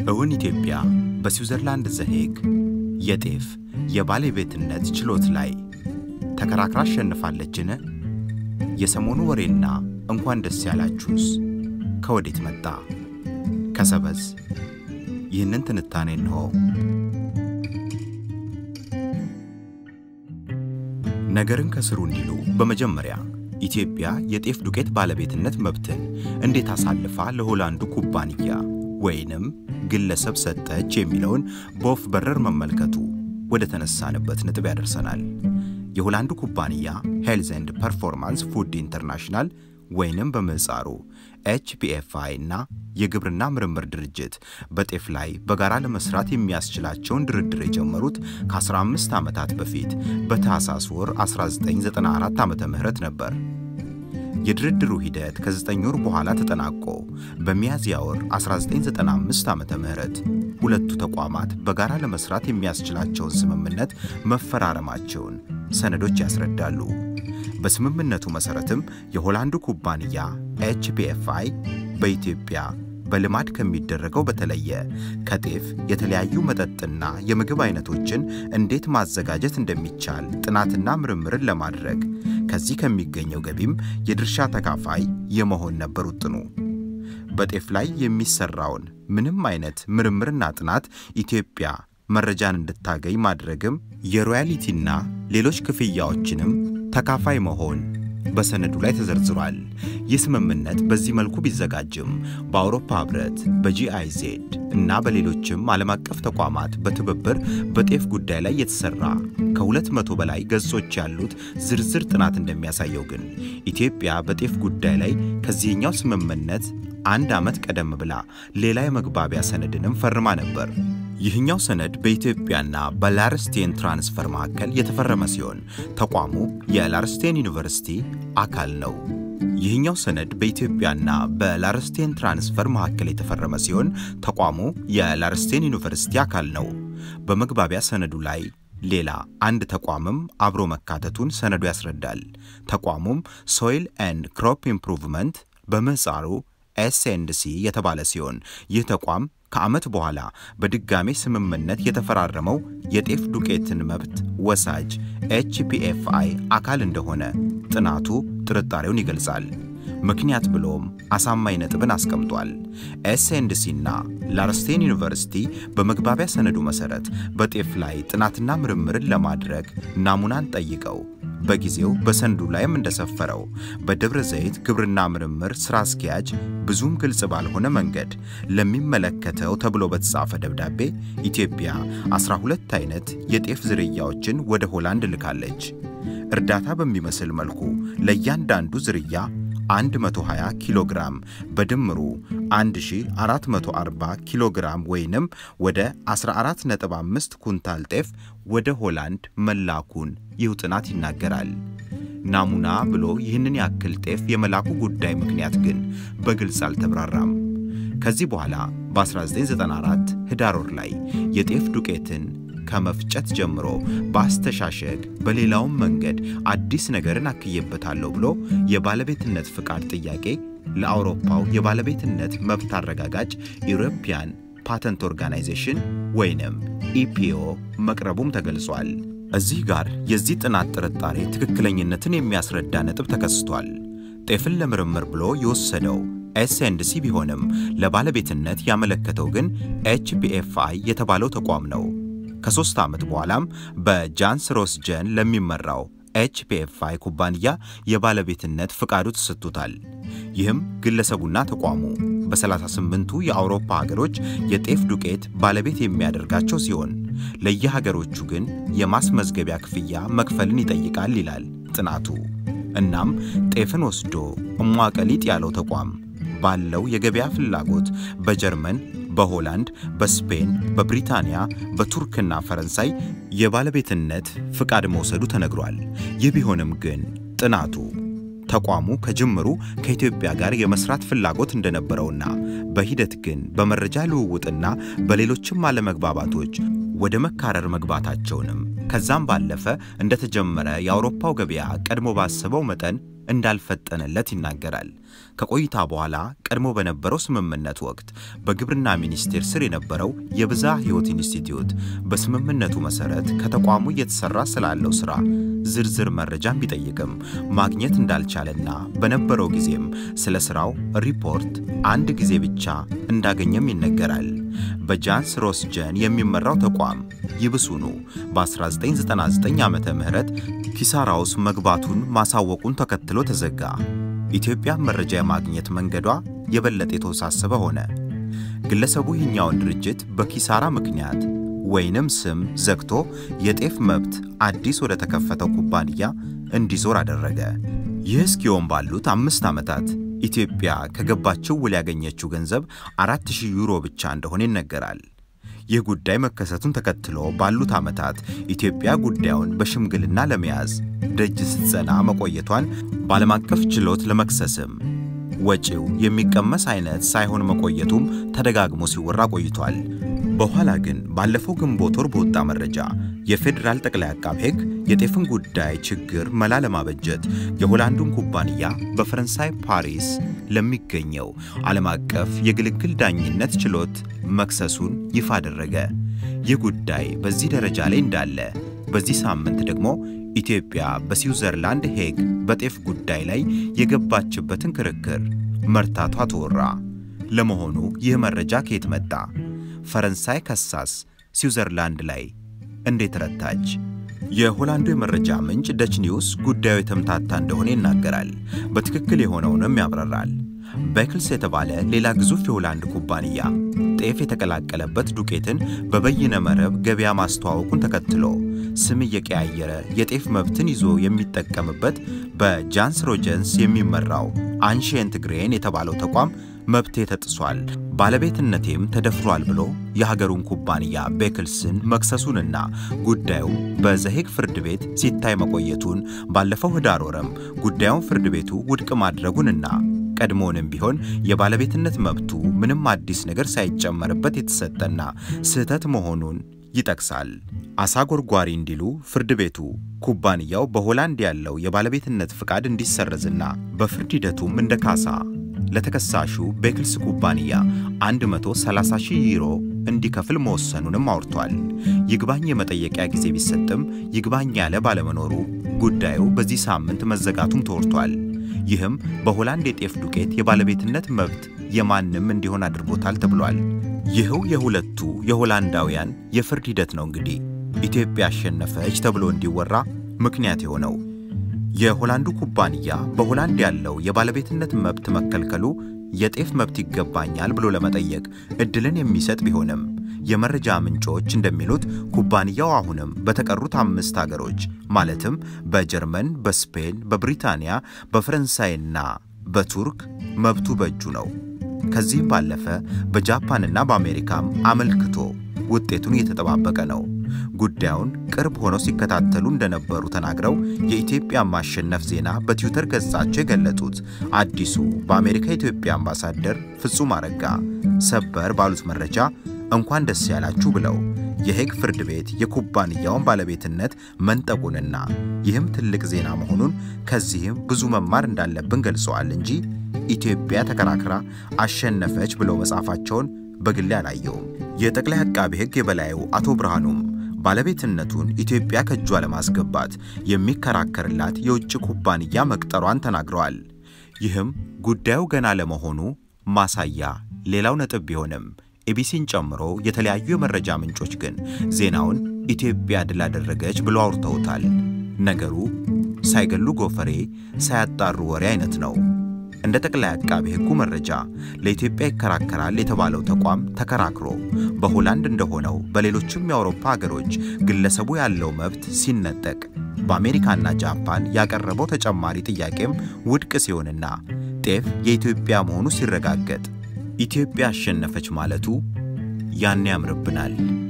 እውን ኢትዮጵያ በስዊዘርላንድ ዘሄግ የጤፍ የባለቤትነት ችሎት ላይ ተከራክራ አሸንፋለችን? የሰሞኑ ወሬና እንኳን ደስ ያላችሁስ ከወዴት መጣ? ከሰበዝ። ይህንን ትንታኔ እንሆ። ነገርን ከስሩ እንዲሉ በመጀመሪያ ኢትዮጵያ የጤፍ ዱቄት ባለቤትነት መብትን እንዴት አሳልፋ ለሆላንዱ ኩባንያ ወይንም ግለሰብ ሰጠች የሚለውን በወፍ በረር መመልከቱ ወደ ተነሳንበት ነጥብ ያደርሰናል። የሆላንዱ ኩባንያ ሄልዝ ኤንድ ፐርፎርማንስ ፉድ ኢንተርናሽናል ወይንም በምህጻሩ ኤችፒኤፍአይ እና የግብርና ምርምር ድርጅት በጤፍ ላይ በጋራ ለመስራት የሚያስችላቸውን ድርድር የጀመሩት ከ15 ዓመታት በፊት በታህሳስ ወር 1994 ዓ ም ነበር። የድርድሩ ሂደት ከ9 ወር በኋላ ተጠናቆ በሚያዝያ ወር 1995 ዓ ም ሁለቱ ተቋማት በጋራ ለመስራት የሚያስችላቸውን ስምምነት መፈራረማቸውን ሰነዶች ያስረዳሉ። በስምምነቱ መሠረትም የሆላንዱ ኩባንያ ኤችፒኤፍአይ በኢትዮጵያ በልማድ ከሚደረገው በተለየ ከጤፍ የተለያዩ መጠጥና የምግብ አይነቶችን እንዴት ማዘጋጀት እንደሚቻል ጥናትና ምርምርን ለማድረግ ከዚህ ከሚገኘው ገቢም የድርሻ ተካፋይ የመሆን ነበር ውጥኑ። በጤፍ ላይ የሚሰራውን ምንም አይነት ምርምርና ጥናት ኢትዮጵያ መረጃን እንድታገኝ ማድረግም የሮያሊቲና ሌሎች ክፍያዎችንም ተካፋይ መሆን በሰነዱ ላይ ተዘርዝሯል። ይህ ስምምነት በዚህ መልኩ ቢዘጋጅም በአውሮፓ ሕብረት በጂአይዜድ እና በሌሎችም ዓለም አቀፍ ተቋማት በትብብር በጤፍ ጉዳይ ላይ የተሰራ ከሁለት መቶ በላይ ገጾች ያሉት ዝርዝር ጥናት እንደሚያሳየው ግን ኢትዮጵያ በጤፍ ጉዳይ ላይ ከዚህኛው ስምምነት አንድ ዓመት ቀደም ብላ ሌላ የመግባቢያ ሰነድንም ፈርማ ነበር። ይህኛው ሰነድ በኢትዮጵያና በላርስቴን ትራንስፈር መካከል የተፈረመ ሲሆን ተቋሙ የላርስቴን ዩኒቨርሲቲ አካል ነው። ይህኛው ሰነድ በኢትዮጵያና በላርስቴን ትራንስፈር መካከል የተፈረመ ሲሆን ተቋሙ የላርስቴን ዩኒቨርሲቲ አካል ነው። በመግባቢያ ሰነዱ ላይ ሌላ አንድ ተቋምም አብሮ መካተቱን ሰነዱ ያስረዳል። ተቋሙም ሶይል ኤንድ ክሮፕ ኢምፕሩቭመንት በምህጻሩ ኤስኤንድሲ የተባለ ሲሆን ይህ ተቋም ከዓመት በኋላ በድጋሜ ስምምነት የተፈራረመው የጤፍ ዱቄትን መብት ወሳጅ ኤችፒኤፍአይ አካል እንደሆነ ጥናቱ ጥርጣሬውን ይገልጻል። ምክንያት ብሎም አሳማኝ ነጥብን አስቀምጧል። ኤስኤንድሲና ላርስቴን ዩኒቨርሲቲ በመግባቢያ ሰነዱ መሠረት በጤፍ ላይ ጥናትና ምርምርን ለማድረግ ናሙናን ጠይቀው በጊዜው በሰነዱ ላይም እንደሰፈረው በደብረ ዘይት ግብርና ምርምር ሥራ አስኪያጅ ብዙም ግልጽ ባልሆነ መንገድ ለሚመለከተው ተብሎ በተጻፈ ደብዳቤ ኢትዮጵያ 12 አይነት የጤፍ ዝርያዎችን ወደ ሆላንድ ልካለች። እርዳታ በሚመስል መልኩ ለእያንዳንዱ ዝርያ 120 ኪሎ ግራም በድምሩ 1440 ኪሎ ግራም ወይንም ወደ 14.5 ኩንታል ጤፍ ወደ ሆላንድ መላኩን ይህ ጥናት ይናገራል። ናሙና ብሎ ይህንን ያክል ጤፍ የመላኩ ጉዳይ ምክንያት ግን በግልጽ አልተብራራም። ከዚህ በኋላ በ1994 ህዳር ወር ላይ የጤፍ ዱቄትን ከመፍጨት ጀምሮ በአስተሻሸግ በሌላውም መንገድ አዲስ ነገርን አክዬበታለሁ ብሎ የባለቤትነት ፍቃድ ጥያቄ ለአውሮፓው የባለቤትነት መብት አረጋጋጭ ኢሮፒያን ፓተንት ኦርጋናይዜሽን ወይንም ኢፒኦ መቅረቡም ተገልጿል። እዚህ ጋር የዚህ ጥናት ጥርጣሬ ትክክለኝነትን የሚያስረዳ ነጥብ ተከስቷል። ጤፍን ለምርምር ብሎ የወሰደው ኤስኤንድሲ ቢሆንም ለባለቤትነት ያመለከተው ግን ኤችፒኤፍአይ የተባለው ተቋም ነው። ከሦስት ዓመት በኋላም በጃንስ ሮስጀን ለሚመራው ኤችፒኤፍአይ ኩባንያ የባለቤትነት ፍቃዱ ተሰጥቶታል። ይህም ግለሰቡና ተቋሙ በ38ቱ የአውሮፓ ሀገሮች የጤፍ ዱቄት ባለቤት የሚያደርጋቸው ሲሆን ለየሀገሮቹ ግን የማስመዝገቢያ ክፍያ መክፈልን ይጠይቃል ይላል ጥናቱ። እናም ጤፍን ወስዶ እሟቀሊጥ ያለው ተቋም ባለው የገበያ ፍላጎት በጀርመን፣ በሆላንድ፣ በስፔን፣ በብሪታንያ፣ በቱርክና ፈረንሳይ የባለቤትነት ፍቃድ መውሰዱ ተነግሯል። ይህ ቢሆንም ግን ጥናቱ ተቋሙ ከጅምሩ ከኢትዮጵያ ጋር የመስራት ፍላጎት እንደነበረውና በሂደት ግን በመረጃ ልውውጥና በሌሎችም አለመግባባቶች ወደ መካረር መግባታቸውንም ከዛም ባለፈ እንደተጀመረ የአውሮፓው ገበያ ቀድሞ ባሰበው መጠን እንዳልፈጠነለት ይናገራል። ከቆይታ በኋላ ቀድሞ በነበረው ስምምነት ወቅት በግብርና ሚኒስቴር ስር የነበረው የብዝሃ ሕይወት ኢንስቲትዩት በስምምነቱ መሰረት ከተቋሙ እየተሰራ ስላለው ስራ ዝርዝር መረጃን ቢጠይቅም ማግኘት እንዳልቻለና በነበረው ጊዜም ስለ ስራው ሪፖርት አንድ ጊዜ ብቻ እንዳገኘም ይነገራል። በጃንስ ሮስጀን የሚመራው ተቋም ይብሱኑ በ1999 ዓመተ ምህረት ኪሳራ ውስጥ መግባቱን ማሳወቁን ተከትሎ ተዘጋ። ኢትዮጵያ መረጃ የማግኘት መንገዷ የበለጠ የተወሳሰበ ሆነ። ግለሰቡ ይህኛውን ድርጅት በኪሳራ ምክንያት ወይንም ስም ዘግቶ የጤፍ መብት አዲስ ወደ ተከፈተው ኩባንያ እንዲዞር አደረገ። ይህ እስኪሆን ባሉት አምስት ዓመታት ኢትዮጵያ ከገባችው ውል ያገኘችው ገንዘብ 4000 ዩሮ ብቻ እንደሆነ ይነገራል። ይህ ጉዳይ መከሰቱን ተከትሎ ባሉት ዓመታት ኢትዮጵያ ጉዳዩን በሽምግልና ለመያዝ ደጅ ስትጸና መቆየቷን በዓለም አቀፍ ችሎት ለመክሰስም ወጪው የሚቀመስ አይነት ሳይሆን መቆየቱም ተደጋግሞ ሲወራ ቆይቷል። በኋላ ግን ባለፈው ግንቦት ወር በወጣ መረጃ የፌዴራል ጠቅላይ አቃቤ ሕግ የጤፍን ጉዳይ ችግር መላ ለማበጀት የሆላንዱን ኩባንያ በፈረንሳይ ፓሪስ ለሚገኘው ዓለም አቀፍ የግልግል ዳኝነት ችሎት መክሰሱን ይፋ አደረገ። ይህ ጉዳይ በዚህ ደረጃ ላይ እንዳለ በዚህ ሳምንት ደግሞ ኢትዮጵያ በስዊዘርላንድ ሄግ በጤፍ ጉዳይ ላይ የገባችበትን ክርክር መርታቷ ተወራ። ለመሆኑ ይህ መረጃ ከየት መጣ? ፈረንሳይ ከሳስ ስዊዘርላንድ ላይ እንዴት ረታች? የሆላንዱ የመረጃ ምንጭ ደች ኒውስ ጉዳዩ የተምታታ እንደሆነ ይናገራል። በትክክል የሆነውንም ያብራራል። ቤክልስ የተባለ ሌላ ግዙፍ የሆላንድ ኩባንያ ጤፍ የተቀላቀለበት ዱቄትን በበይነ መረብ ገበያ ማስተዋወቁን ተከትሎ ስም እየቀያየረ የጤፍ መብትን ይዞ የሚጠቀምበት በጃንስ ሮጀንስ የሚመራው አንሺየንት ግሬን የተባለው ተቋም መብቴ ተጥሷል፣ ባለቤትነቴም ተደፍሯል ብሎ የሀገሩን ኩባንያ ቤክልስን መክሰሱንና ጉዳዩ በዘሄግ ፍርድ ቤት ሲታይ መቆየቱን ባለፈው ህዳር ወረም ጉዳዩን ፍርድ ቤቱ ውድቅ ማድረጉንና ቀድሞውንም ቢሆን የባለቤትነት መብቱ ምንም አዲስ ነገር ሳይጨመርበት የተሰጠና ስህተት መሆኑን ይጠቅሳል። አሳ ጎርጓሪ እንዲሉ ፍርድ ቤቱ ኩባንያው በሆላንድ ያለው የባለቤትነት ፍቃድ እንዲሰረዝና በፍርድ ሂደቱም እንደ ካሳ ለተከሳሹ ቤክልስ ኩባንያ 130 ሺህ ዩሮ እንዲከፍል መወሰኑንም አውርቷል። ይግባኝ የመጠየቂያ ጊዜ ቢሰጥም ይግባኝ ያለ ባለመኖሩ ጉዳዩ በዚህ ሳምንት መዘጋቱም ተወርቷል። ይህም በሆላንድ የጤፍ ዱቄት የባለቤትነት መብት የማንም እንዲሆን አድርጎታል ተብሏል። ይህው የሁለቱ የሆላንዳውያን የፍርድ ሂደት ነው እንግዲህ ኢትዮጵያ አሸነፈች ተብሎ እንዲወራ ምክንያት የሆነው። የሆላንዱ ኩባንያ በሆላንድ ያለው የባለቤትነት መብት መከልከሉ የጤፍ መብት ይገባኛል ብሎ ለመጠየቅ እድልን የሚሰጥ ቢሆንም የመረጃ ምንጮች እንደሚሉት ኩባንያው አሁንም በተቀሩት አምስት አገሮች ማለትም በጀርመን፣ በስፔን፣ በብሪታንያ፣ በፈረንሳይና በቱርክ መብቱ በእጁ ነው። ከዚህም ባለፈ በጃፓንና በአሜሪካም አመልክቶ ውጤቱን እየተጠባበቀ ነው። ጉዳዩን ቅርብ ሆነው ሲከታተሉ እንደነበሩ ተናግረው የኢትዮጵያ ማሸነፍ ዜና በትዊተር ገጻቸው የገለጡት አዲሱ በአሜሪካ የኢትዮጵያ አምባሳደር ፍጹም አረጋ ሰበር ባሉት መረጃ እንኳን ደስ ያላችሁ ብለው የሄግ ፍርድ ቤት የኩባንያውን ባለቤትነት መንጠቁንና ይህም ትልቅ ዜና መሆኑን ከዚህም ብዙ መማር እንዳለብን ገልጸዋል እንጂ ኢትዮጵያ ተከራክራ አሸነፈች ብለው መጻፋቸውን በግሌ አላየውም። የጠቅላይ አቃቢ ሕግ የበላዩ አቶ ብርሃኑም ባለቤትነቱን ኢትዮጵያ ከእጇ ለማስገባት የሚከራከርላት የውጭ ኩባንያ መቅጠሯን ተናግረዋል። ይህም ጉዳዩ ገና ለመሆኑ ማሳያ ሌላው ነጥብ ቢሆንም ኤቢሲን ጨምሮ የተለያዩ የመረጃ ምንጮች ግን ዜናውን ኢትዮጵያ ድል አደረገች ብሎ አውርተውታል። ነገሩ ሳይገሉ ጎፈሬ ሳያጣሩ ወሬ አይነት ነው። እንደ ጠቅላይ አቃቤ ሕጉ መረጃ ለኢትዮጵያ ይከራከራል የተባለው ተቋም ተከራክሮ በሆላንድ እንደሆነው በሌሎችም የአውሮፓ ሀገሮች ግለሰቡ ያለው መብት ሲነጠቅ በአሜሪካና ጃፓን ያቀረበው ተጨማሪ ጥያቄም ውድቅ ሲሆንና ጤፍ የኢትዮጵያ መሆኑ ሲረጋገጥ ኢትዮጵያ አሸነፈች ማለቱ ያኔ ያምርብናል።